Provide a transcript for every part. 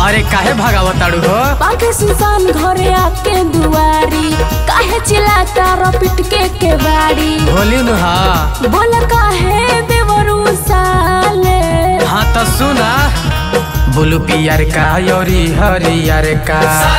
अरे काहे भगावताड़ू हो पाके सुनसान घरे आके दुआरी काहे चिल्लाता रो पिटके के बाड़ी होली नु हाँ बोला काहे देवरू साले हाँ तो सुना बुलू पियर का योरी हरियर का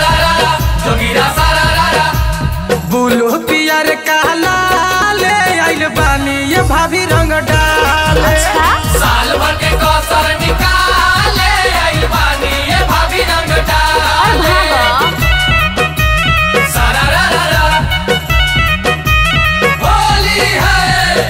बुलू पियर का लाले आइल बानी ये भाभी रंग डाल अच्छा साल भर के कौसर निकाले आइल बानी ये भाभी रंग डाल और भागो सारा रा रा रा होली है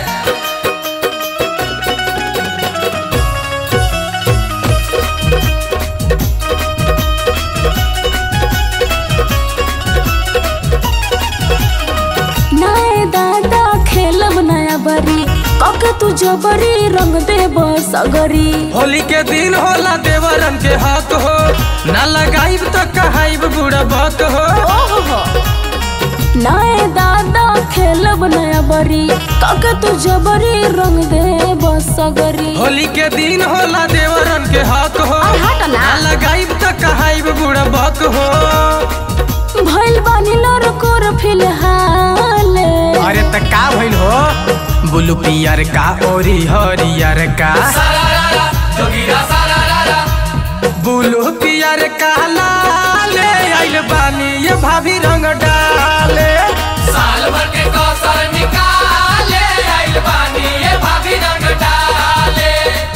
नए दादा खेलब नया बरी कके तू जबरी रंग दे सगरी होली के दिन होला देवरन के हक हो ना लगाइब तो कहाइब बुढ़ा बक हो ओहो हो नए दादा खेलब नया बरी कके तू जबरी रंग दे सगरी होली के दिन होला देवरन के हक हो अरे हट ना। ना लगाइब तो कहाइब बुढ़ा बक हो भइल बानी लड़कोर फिलहाल अरे त का भइल हो बुलू पियर का ओरी हरियर का सारा रा रा जोगीरा सारा रा रा बुलू पियर का लाले आइल बानी ये भाभी रंग डाले साल भर के कौसर निकाले आइल बानी ये भाभी रंग डाले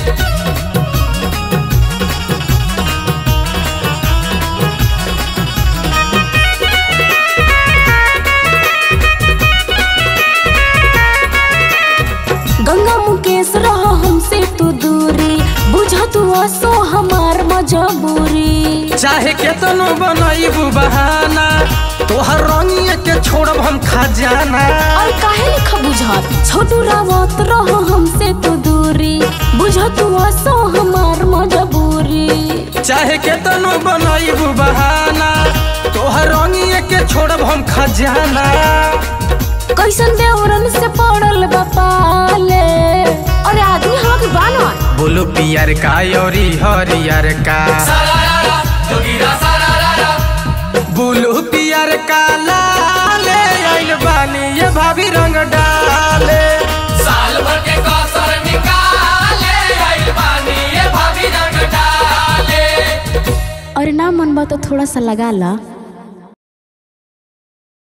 गंगा मुकेश रह हमसे तू दूरी बुझ तू असो हमार मजबूरी चाहे केतनो बनाइबू बहाना तोहर रंगिए के छोड़ब हम खजाना और काहे लिख बुझत छोटू रावत रह हमसे तू दूरी बुझ तू असो हमार मजबूरी चाहे केतनो बनाइबू बहाना तोहर रंगिए के छोड़ब हम खजाना कैसन देवरन से पड़ल बपाले अरे आदमी हवा के बानर बुलू पियर का योरी हरियर का सारा रा रा जोगीरा सारा रा रा बुलू पियर का लाले आइल बानी ये भाभी रंग डाले साल भर के कौसर निकाले आइल बानी ये भाभी रंग डाले अरे ना मन बा तो थोड़ा सा लगा ला